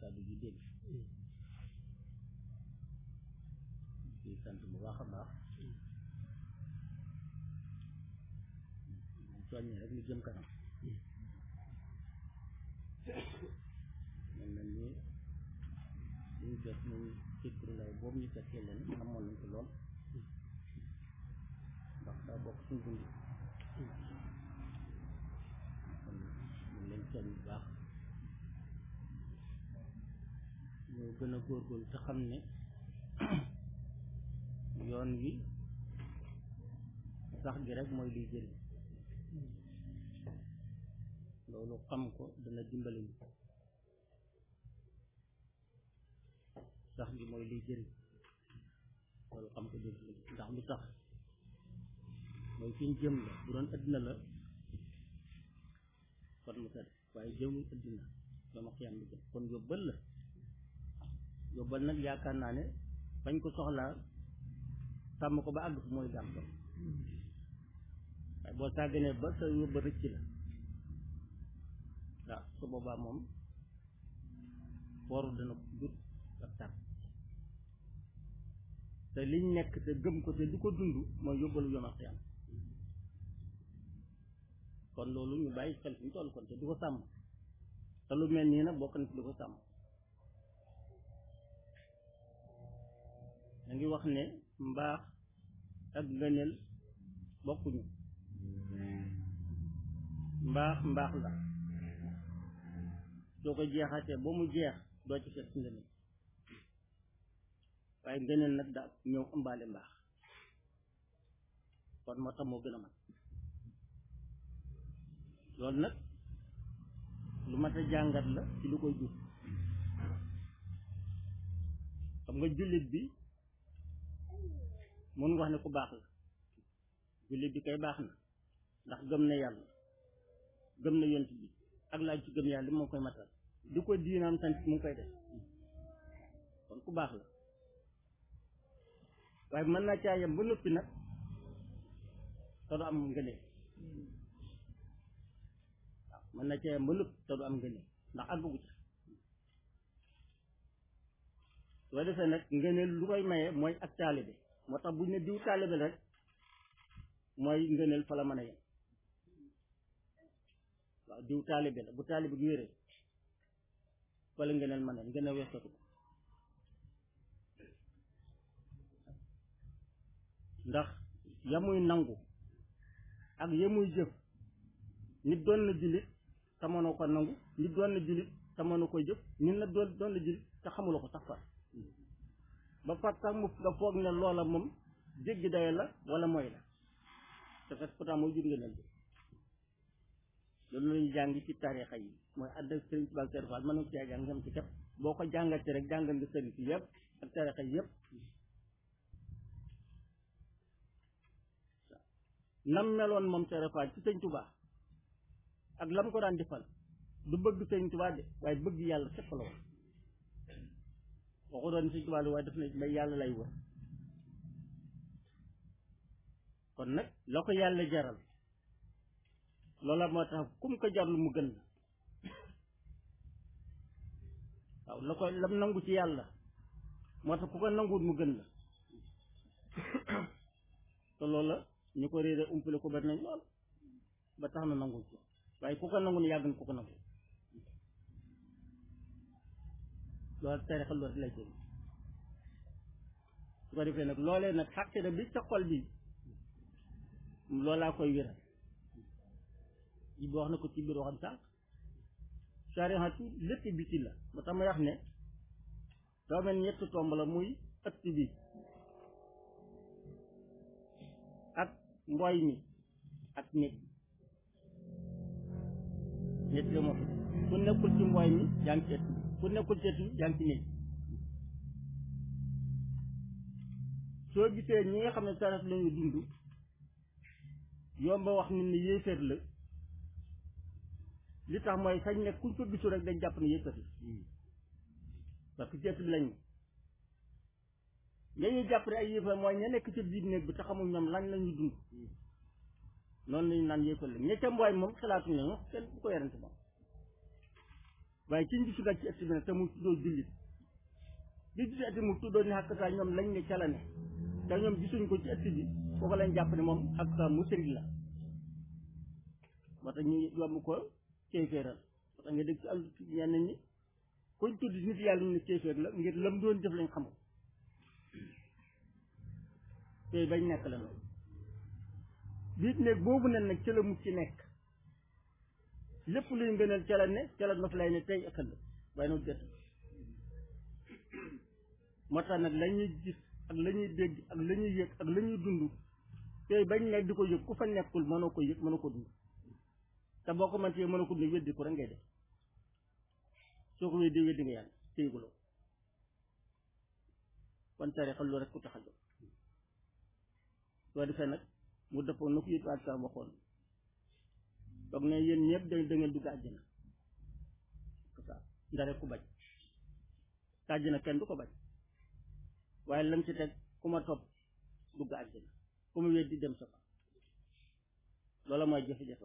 kàddu gi dégg di sant bu baax a baax soññee rek ñu jëm kanam mel na ni liñ jot ñu fikru lay boobu ñu fekkee leen amoon nañ ko lool ndax daa bokk suñ dund kon ñu leen soñ bu baax ñu gën a góorgóorlu te xam ne yoon wi sax gi rek mooy liy jëriñ loolu xam ko dana dimbali ñu sax gi mooy liy jëriñ loolu xam ko dégg ndax lu tax mooy fi ñu jëm la bu doon addina la kon mu tëdd waaye jëmul addina dama xiyam bi jëm kon yóbbal la yóbbal nag yaakaar naa ne fañ ko soxlaa sàmm ko ba àgg fu mooy gàm ko waaye boo sàgganee ba sa yóbba rëcc la waaw su boobaa moom fooru dana ko jur ak tar te liñ nekk te gëm ko te di ko dund mooy yóbbalu yoon ak yàlla kon loolu ñu bàyyi xel fi ñu toll kon te di ko sàmm te lu mel nii nag bokk na ci di ko sàmm da ngi wax ne mbaax ak ngëneel bokkuñu mbaax mbaax la soo ko jeexatee ba mu jeex doo ci fekk ngëneel waaye ngëneel nag daa ñëw ëmbaale mbaax kon moo tax moo gën a mat loolu nag lu mat a jàngat la ci lu koy jur xam nga jullit bi mun nga wax ne ku baax la jullit bi kay baax na ndax gëm na yàlla gëm na yont bi ak laaj ci gëm yàlla li moo koy matal di ko diinaam sant mu ngi koy def kon ku baax la waaye mën naa caa yem ba noppi nag te du am ngëneel waaw mën na caa yem ba noppi te du am ngëneel ndax àggagu ca soo defee nag ngëneel lu koy maye mooy ak taalibe moo tax buñ ne diw taalibe rek mooy ngëneel fa la mën a yem waaw diw taalibe la bu taalibe gi wéree fa la ngëneel mën a ngëneel weesatu ko ndax yamuy nangu ak yamuy jëf nit doon na jullit te mënoo ko nangu nit doon na jullit te mënoo koy jëf nit na doon doon na jullit te xamuloo ko sax far ba fat sax mu nga foog ne loola moom jéggi daye la wala mooy la te fekk pourtant mooy jur ngeen bi loolu lañu jàng ci tarixa yi mooy àdd ak sëriñ Tuubaa Sëriñ Faal mën na ko caa jàng ngam ci kat boo ko jàngatee rek jàngal nga sëriñ si yëpp ak tarixa yi yëpp nam meloon moom Sëriñ Faal ci sëñ Tuubaa ak lam ko daan defal du bëgg sëñ Tuubaa de waaye bëgg yàlla képp la woon waxu doon sëñ Tuubaa waaye def na may yàlla lay wër kon nag la ko yàlla jaral loola moo tax kum ko jarlu mu gën la waaw la ko lam nangu ci yàlla moo tax ku ko nanguwut mu gën la te loola ñu ko réere umpale ko bari nañ lool ba tax na nangul ko waaye ku ko nangu ne yàgg na ku ko nangu loolu tarixa loolu lay jël su ko defee nag loolee nag xàqi na bi sa xol bi loolaa koy wéral yi bi wax na ko ci biir waxam sànq sarihatu lépp bi ci la ba tax ma wax ne doo mel ñett tomb la muy ëtt bi ak mbooy mi ak néeg ñett la moo fi ku nekkul ci mbooy mi yaa ngi ci ëtt bi ku nekkul ci ëtt bi yaa ngi ci néeg soo gisee ñi nga xam ne sarif lañu dund yomba wax nit ne yéeféer la li tax mooy sañ ne kuñ ko gisu rek dañ jàpp ne yéeféer la parce que ci ëtt bi lañu ña ñuy jàpp ne ay yéeféer mooy ña nekk ci biir néeg bi te xamul ñoom lan lañuy dund noonu lañu naan yéeféer la ña ca mbooy moom xalaatuñ ne moom kenn bu ko yarante moom waaye ci ñu gisu nag ci ëtt bi nag te mu tuddoo jullit li gis ëtt mu tuddoo ni xàq saa ñoom lañ ne ca la ne te ñoom gisuñ ko ci ëtt bi foofu lañ jàpp ne moom xàq saa mu sëriñ la moo tax ñu yomb ko kéeféeral moo tax nga dégg ci àll ñenn ñi kuñ tudd nit yàlla ñu ne kéeféer la ngir lam doon jëf lañ xamul tey bañ nekk la noonu biit néeg boobu nen nag ca la mucc ci nekk lépp luy ngënal ca la ne ca la nof lay ne tey ak ëllëg waaye nag jot moo tax nag la ñuy gis ak la ñuy dégg ak la ñuy yëg ak la ñuy dund tey bañ nekk di ko yëg ku fa nekkul mënoo ko yëg mënoo ko dund te boo ko mëntee mënoo ko dund weddi ko rek ngay def soo ko weddi weddi nga yàlla téyiguloo kon tarixa loolu rek ku tax a jóg soo defee nag mu dëppoo na ko yit waat sa waxoon toog ne yéen ñëpp da da ngeen dugg àjjana ça ndare ku bañ te àjjana kenn du ko bañ waaye lam ci teg ku ma topp dugg àjjana ku ma weddi dem sa fa loola mooy jafe-jafe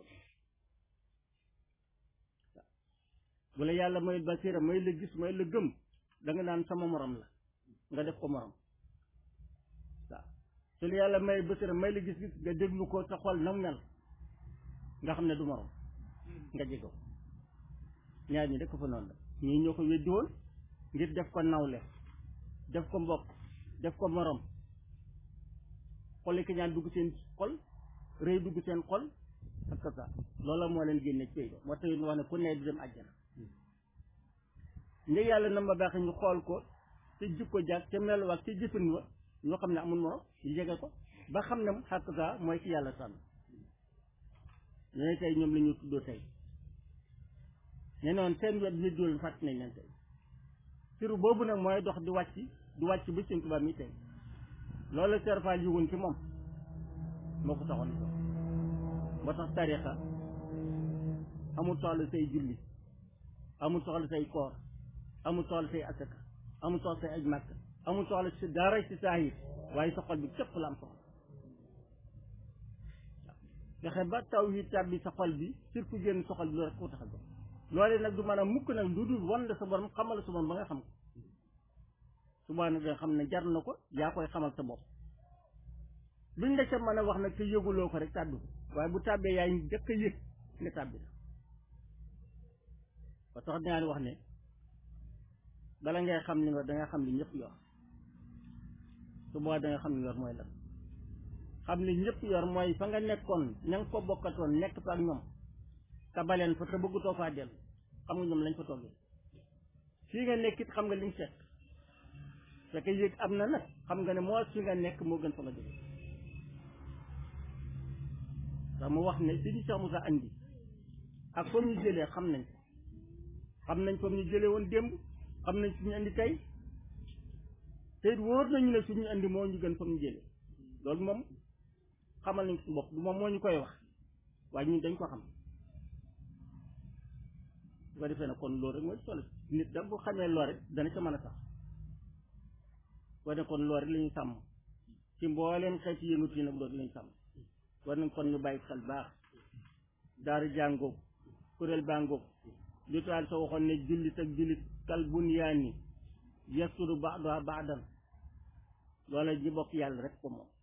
bu la yàlla may basira may la gis may la gëm da nga naan sama morom la nga def ko morom waaw su la yàlla may basira may la gis gis nga déglu ko sa xol nam mel nga xam ne du morom nga jege ko ñaar ñi def ko fa noonu la ñii ñoo ko weddi woon ngir def ko nawle def ko mbokk def ko morom xolli ki ñaan dugg seen xol rëy dugg seen xol ak ça loola moo leen génne ci ba moo tax ñu wax ne ku ne du dem àjjana ndeg yàlla na ma baax ñu xool ko te jikko jàkk te meluwaat te jëfin wa ñoo xam ne amul morom ñu jege ko ba xam ne xàq saa mooy ki yàlla tànn ñooy tey ñoom la ñu tuddoo tey ne noonu seen wet bi dool fàtt nañ leen tey siru boobu nag mooy dox di wàcc di wàcc ba seen tubaab mi tey loolu serfal yi woon ci moom moo ko taxoon ko moo tax tarixa amul soxla say julli amul soxla say koor amul soxla say asaka amul soxla say aj màkk amul soxla si dara ci saahir waaye sa xol bi képp la am soxla fexe ba taw yi tàbbi sa xol bi surtout génn sa xol bi loolu rek ko tax a jox loolee nag du mën a mukk nag lu dul wan la sa borom xamal sa borom ba nga xam ko subaa nag nga xam ne jar na ko yaa koy xamal sa bopp luñ la ca mën a wax nag te yëguloo ko rek tàbbi ko waaye bu tàbbee yaay njëkk a yëg ne tàbbi na ba tax dinaa wax ne bala ngay xam li nga da nga xam li ñëpp yor su boobaa da nga xam li yor mooy lan xam li ñëpp yor mooy fa nga nekkoon ña nga ko bokkatoon nekk fa ak ñoom te baleen fa te bëggutoo faa dellu xam nga ñoom lañ fa toggee fii nga nekkit xam nga liñ seet fekk yëg am na nag xam nga ne moo fi nga nekk moo gën fa nga jóge ndax mu wax ne si ñu Cheikh Moussa andi ak comme ñu jëlee xam nañ ko xam nañ comme ñu jëlee woon démb xam nañ suñu andi tey te it wóor nañu ne suñu andi moo ñu gën comme ñu jëlee loolu moom xamal nañ ko suñu bopp du moom moo ñu koy wax waaye ñun dañ ko xam bu ko defee nag kon loolu rek mooy solo nit da bu xamee lool rek dana ca mën a sax war ne kon loolu rek la ñuy sàmm ci mbooleem xeeti yëngut yi nag loolu la ñuy sàmm war nañ kon ñu bàyyi xel baax daara jàngoog kuréel bàngoog li taal sa waxoon ne jullit ak jullit kal bunyaani yasturu ba'duha ba'dan loola ñi bokk yàlla rek ko moom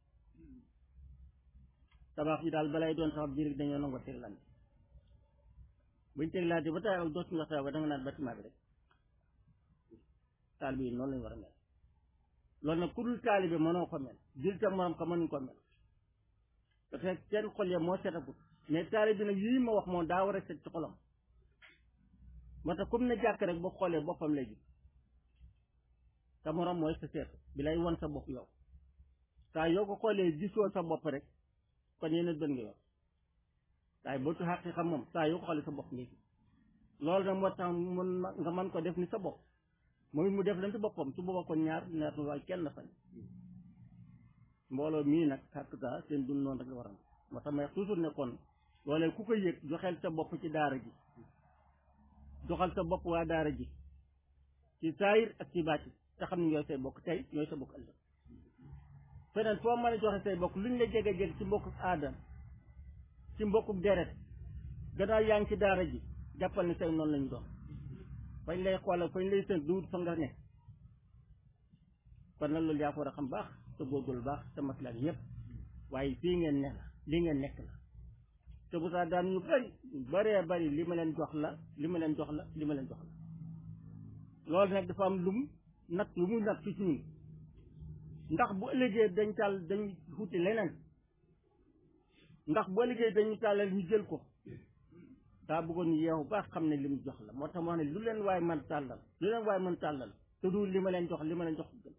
tabax yi daal balay doon tabax biir dañoo nangoo teglante buñ teglante ba taay ak dootuñu wax tabax ba da nga naan bâtiment bi rek taalibe yi noonu lañu war a mel loolu nag ku dul taalibe mënoo ko mel jullit ak morom ko mënuñ ko mel parce que seen xol ya moo setagut mais taalibe bi nag yii ma wax moom daa war a set ci xolam moo tax comme ne jàkk rek boo xoolee boppam lay gis sa morom mooy sa seet bi lay won sa bopp yow saa yoo ko xoolee gisoo sa bopp rek kon yeneen bën nga yor waaye boo tu xàqi xam moom saa yoo ko xoolee sa bopp ngay gis loolu nag moo tax mun nga mën ko def ni sa bopp mooy mu def leen ci boppam su boobaa kon ñaar ñaar waaye kenn fañ mbooloo mii nag xàq saa seen dund noonu rek la war a moo tax may toujours ne kon loolee ku ko yëg joxeel sa bopp ci daara ji joxal sa bopp waa daara ji ci saayir ak ci bàcc te xam ne ñooy say bokk tey ñooy sa bokk ëllëg feneen foo mën a joxe say bokk luñ la jege jege ci mbokku aadam ci mbokku deret gannaaw yaa ngi ci daara ji jàppal ne say noonu lañu doon fañ lay xoolal fañ lay seen duut fa nga nekk kon nag loolu yaa ko war a xam baax te góorgóorlu baax te maslaak yëpp waaye fii ngeen ne la lii ngeen nekk la te bu saa daan ñu bari baree bari li ma leen jox la li ma leen jox la li ma leen jox la loolu nag dafa am lum nag lu muy nag fi ci ñun ndax bu ëllëgee dañ tàll dañ xuti leneen ndax bu ëllëgee dañu tàllal ñu jël ko daa bëggoon ñu yeewu baax xam ne li mu jox la moo tax moo ne lu leen waay mën tàllal lu leen waay mën tàllal te du li ma leen jox li ma leen jox gën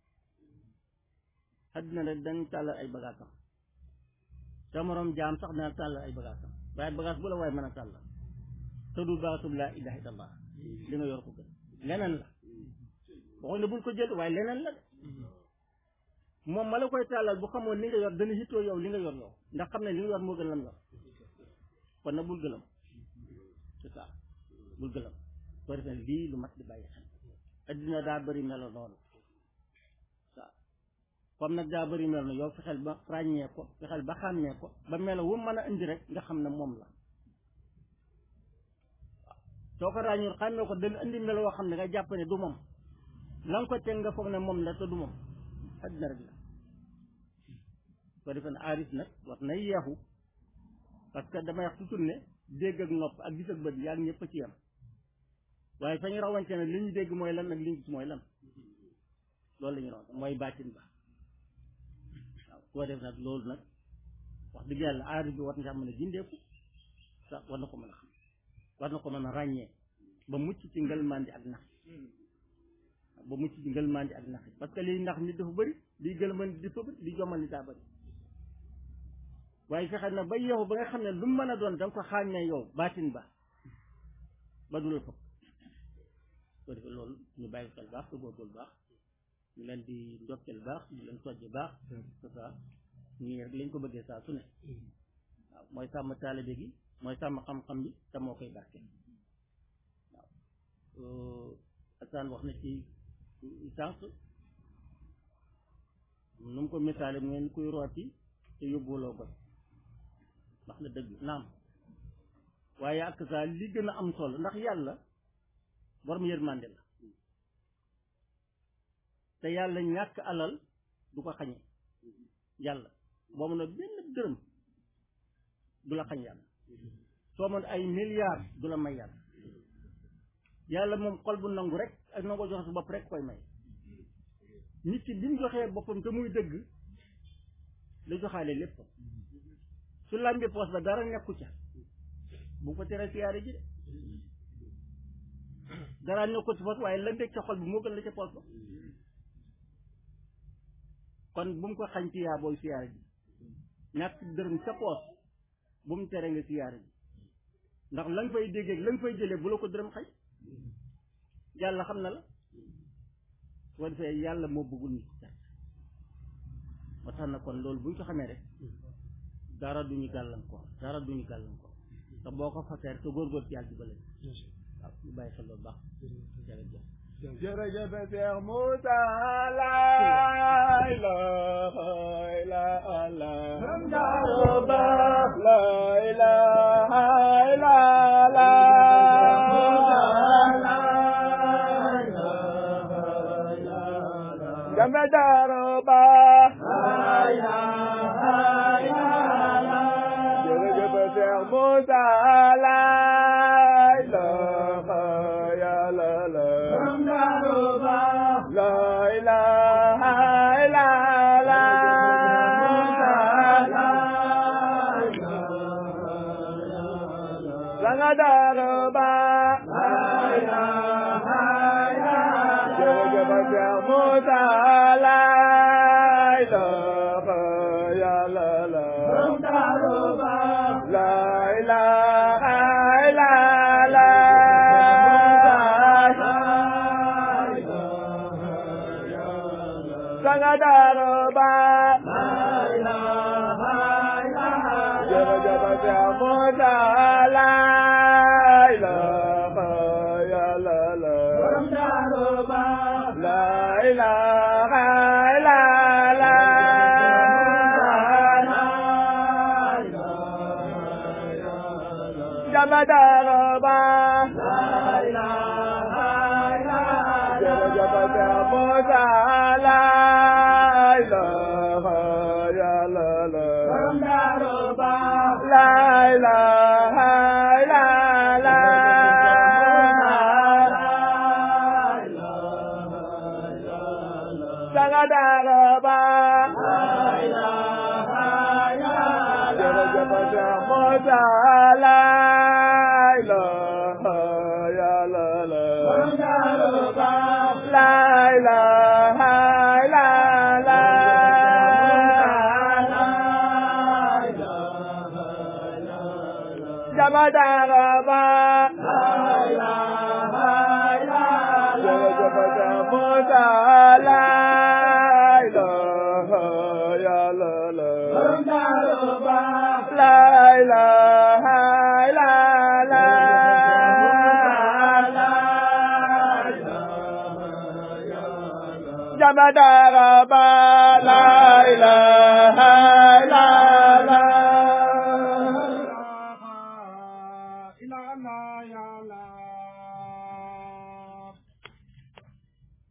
àddina rek dañ tàllal ay bagaasam sa moroom jaam sax dana tàllal ay bagaasam waaye bagaas bu la waay mën a tàllal te du bagaasum laa ilaha illallah li nga yor ko gën leneen la waxuñ ne bul ko jël waaye leneen la de moom ma la koy tàllal bu xamoon li nga yor dana hittoo yow li nga yor yow ndax xam ne li nga yor moo gën lam yor kon nag bul gëlam c'est ça bul gëlam soo defee lii lu mat di bàyyi xel addina daa bëri melo noonu waaw comme nag daa bëri melo noonu yow fexeel ba ràññee ko fexeel ba xàmmee ko ba melo wu mën a indi rek nga xam ne moom la waaw soo ko ràññul xàmmee ko dana indi melo woo xam ne nga jàpp ne du moom la nga ko teg nga foog ne moom la te du moom addina rek la soo defee ne aaris nag war na yeexu parce que damay wax toujours ne dégg ak nopp ak gis ak bët yaa ngi ñëpp ci yam waaye fa ñu rawante ne li ñu dégg mooy lan ak li ñu gis mooy lan loolu la ñu rawante mooy baatin ba waaw soo def nag loolu nag wax dëgg yàlla aaris bi war na mën a gindeeku sax war na ko mën a xam war na ko mën a ràññee ba mucc ci ngëlmandi ak nax ba mucc ci ngëlmandi ak nax parce que liy nax nit dafa bëri liy gëlmandi dafa bëri liy jomal nit daa bëri waaye fexe na ba yow ba nga xam ne lu mu mën a doon da nga ko xàmmee yow baatin ba ba du la fëkk soo defee loolu ñu bàyyi xel baax te góorgóorlu baax ñu leen di ndokkeel baax ñu leen sojje baax c'est ça ñii rek lañ ko bëggee saa su ne waaw mooy sàmm taalibe gi mooy sàmm xam-xam bi te moo koy barke waaw Assane wax na ci sànq nu mu ko misaale mu ngeen kuy rooti te yóbbuwuloo ko wax na dëgg naam waaye ak saa li gën a am solo ndax yàlla borom yërmande la te yàlla ñàkk alal du ko xañe yàlla boo mën a benn dërëm du la xañ yàlla soo mën ay milliards du la may yàlla yàlla moom xol bu nangu rek ak nangoo joxe su bopp rek koy may nit ki bi mu joxee boppam te muy dëgg la joxaale lépp su làmbee poos ba dara nekku ca bu ko tere siyaare ji de dara nekku ci poos waaye la nekk ca xol bi moo gën la ca poos ba kon bu mu ko xañ ci yaa booy siyaare ji ñàkk dërëm ca poos bu mu tere nga siyaare ji ndax la nga fay déggee la nga fay jëlee bu la ko dërëm xañ yàlla xam na la soo defee yàlla moo bëggul nit moo tax na kon loolu bu ñu ko xamee rek dara duñu gàllankoor dara duñu gàllankoor te boo ko fasee te góorgóor ci yàlla di bële waaw ñu bàyyi xel loolu baax jërëjëf jërëjëf Cheikh Moussa la ilaha illa Allah la ilaha illa Allah Gambe Daroba jërëjëf Cheikh Moussa la ilaha illa Allah la ilaha illa Allah Sanga Daroba jërëjëf Cheikh Moussa la ilaha illa Allah la ilaha illa Allah Sanga Daroba jërëjëf Cheikh Moussa la ilaha illa Allah la ilaha illa Allah Jama Daroba La ilaha illallah. Jamadara ba. Jërëjëf Musa la ilaha illallah. La ilaha illallah. Jamadara ba la ilaha